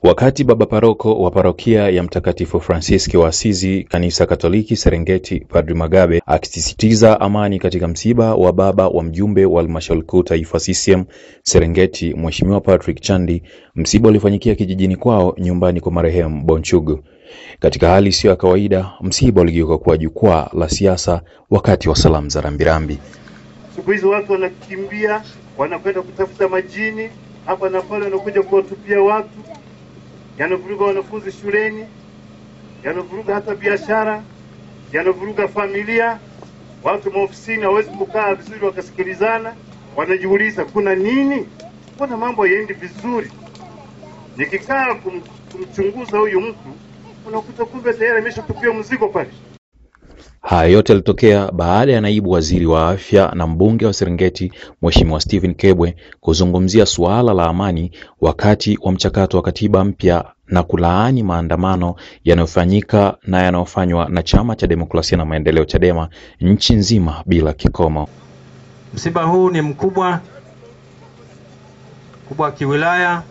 Wakati baba paroko wa parokia ya Mtakatifu Fransiski wa Asizi kanisa Katoliki Serengeti, Padri Magabe akisisitiza amani katika msiba wa baba wa mjumbe wa halmashauri kuu taifa CCM Serengeti, Mheshimiwa Patrick Chandi, msiba ulifanyikia kijijini kwao nyumbani kwa marehemu Bonchugu. Katika hali isiyo ya kawaida, msiba uligeuka kuwa jukwaa la siasa wakati wa salamu za rambirambi. Siku hizi watu wanakimbia, wanakwenda kutafuta majini hapa na pale, wanakuja kuwatupia watu, yanavuruga wanafunzi shuleni, yanavuruga hata biashara, yanavuruga familia. Watu maofisini hawezi kukaa vizuri wakasikilizana, wanajiuliza kuna nini, mbona mambo hayaendi vizuri? Nikikaa kum, kumchunguza huyu mtu unakuta kumbe tayari ameshatupia mzigo pale. Haya yote yalitokea baada ya naibu waziri wa afya na mbunge wa Serengeti Mheshimiwa Stephen Kebwe kuzungumzia suala la amani wakati wa mchakato wa katiba mpya na kulaani maandamano yanayofanyika na yanayofanywa na Chama cha Demokrasia na Maendeleo Chadema nchi nzima bila kikomo. Msiba huu ni mkubwa mkubwa wa kiwilaya,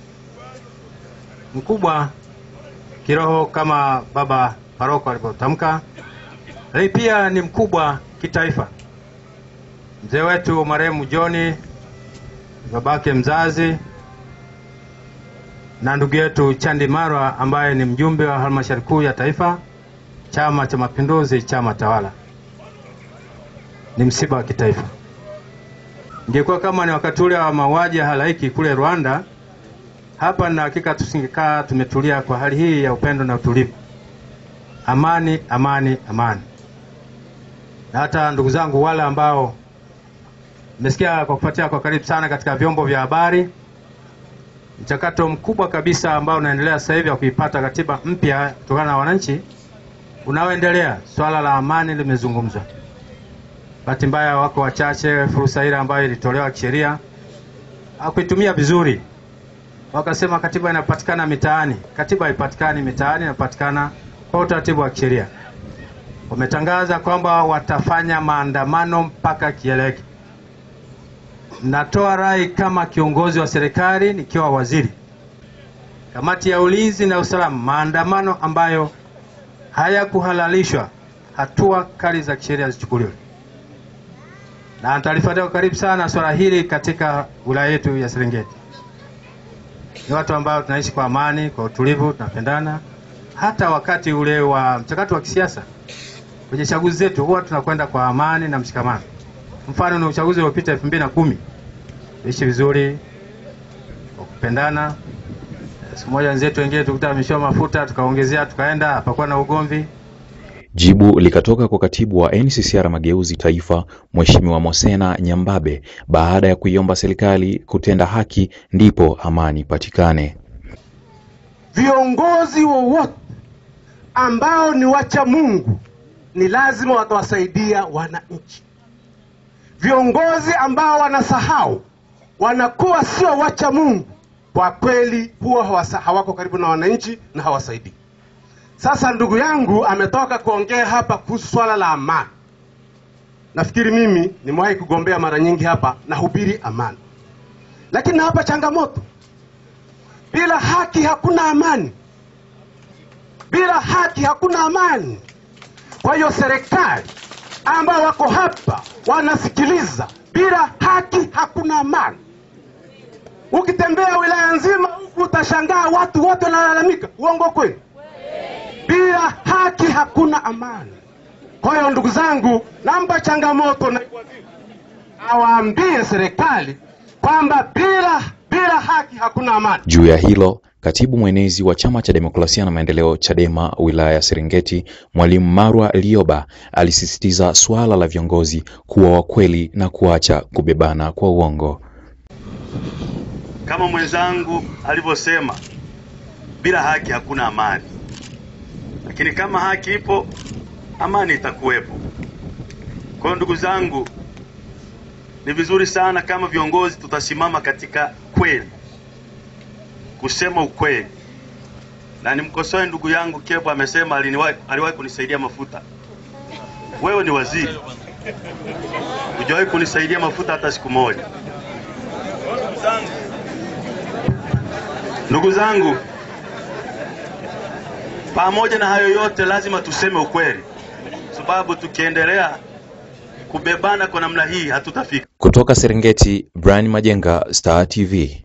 mkubwa kiroho kama baba paroko alivyotamka, lakini pia ni mkubwa kitaifa. Mzee wetu marehemu John, babake mzazi, na ndugu yetu Chandi Marwa ambaye ni mjumbe wa halmashauri kuu ya taifa, Chama cha Mapinduzi, chama tawala. Ni msiba wa kitaifa. Ingekuwa kama ni wakati ule wa mauaji ya halaiki kule Rwanda, hapa na hakika tusingekaa tumetulia kwa hali hii ya upendo na utulivu. Amani, amani, amani. Na hata ndugu zangu wale ambao mmesikia kwa kufuatia kwa karibu sana katika vyombo vya habari mchakato mkubwa kabisa ambao unaendelea sasa hivi wa kuipata katiba mpya kutokana na wananchi unaoendelea, swala la amani limezungumzwa. Bahati mbaya wako wachache, fursa ile ambayo ilitolewa kisheria hakuitumia vizuri, wakasema katiba inapatikana mitaani. Katiba haipatikani mitaani, inapatikana kwa utaratibu wa kisheria. Wametangaza kwamba watafanya maandamano mpaka kieleweke. Natoa rai kama kiongozi wa serikali nikiwa waziri, kamati ya ulinzi na usalama, maandamano ambayo hayakuhalalishwa, hatua kali za kisheria zichukuliwe, na nitalifuatia kwa karibu sana swala hili katika wilaya yetu ya Serengeti. Ni watu ambao tunaishi kwa amani, kwa utulivu, tunapendana. Hata wakati ule wa mchakato wa kisiasa kwenye chaguzi zetu huwa tunakwenda kwa amani na mshikamano. Mfano ni uchaguzi uliopita elfu mbili na kumi ishi vizuri kwa kupendana. Siku moja wenzetu wengine tukuta wameshiwa mafuta, tukaongezea, tukaenda, hapakuwa na ugomvi. Jibu likatoka kwa katibu wa NCCR Mageuzi Taifa, Mheshimiwa Mosena Nyambabe, baada ya kuiomba serikali kutenda haki ndipo amani patikane. Viongozi wowote ambao ni wacha Mungu ni lazima watawasaidia wananchi. Viongozi ambao wanasahau wanakuwa sio wacha Mungu, kwa kweli huwa hawasa, hawako karibu na wananchi na hawasaidii. Sasa ndugu yangu ametoka kuongea hapa kuhusu swala la amani. Nafikiri mimi nimewahi kugombea mara nyingi hapa na hubiri amani, lakini hapa changamoto, bila haki hakuna amani, bila haki hakuna amani. Kwa hiyo serikali ambao wako hapa wanasikiliza, bila haki hakuna amani. Ukitembea wilaya nzima utashangaa watu wote wanalalamika, uongo kweli? Bila haki hakuna amani. Kwa hiyo ndugu zangu, namba changamoto na awaambie serikali kwamba bila bila haki hakuna amani. Juu ya hilo, katibu mwenezi wa Chama cha Demokrasia na Maendeleo Chadema wilaya ya Serengeti, Mwalimu Marwa Lioba alisisitiza suala la viongozi kuwa wakweli na kuacha kubebana kwa uongo. Kama mwenzangu alivyosema, bila haki hakuna amani, lakini kama haki ipo, amani itakuwepo. Kwa hiyo ndugu zangu, ni vizuri sana kama viongozi tutasimama katika kweli, kusema ukweli. Na nimkosoe ndugu yangu Kebo, amesema aliniwahi aliwahi kunisaidia mafuta. Wewe ni waziri, hujawahi kunisaidia mafuta hata siku moja. Ndugu zangu, Pamoja na hayo yote, lazima tuseme ukweli, sababu tukiendelea kubebana kwa namna hii hatutafika. Kutoka Serengeti, Brian Majenga, Star TV.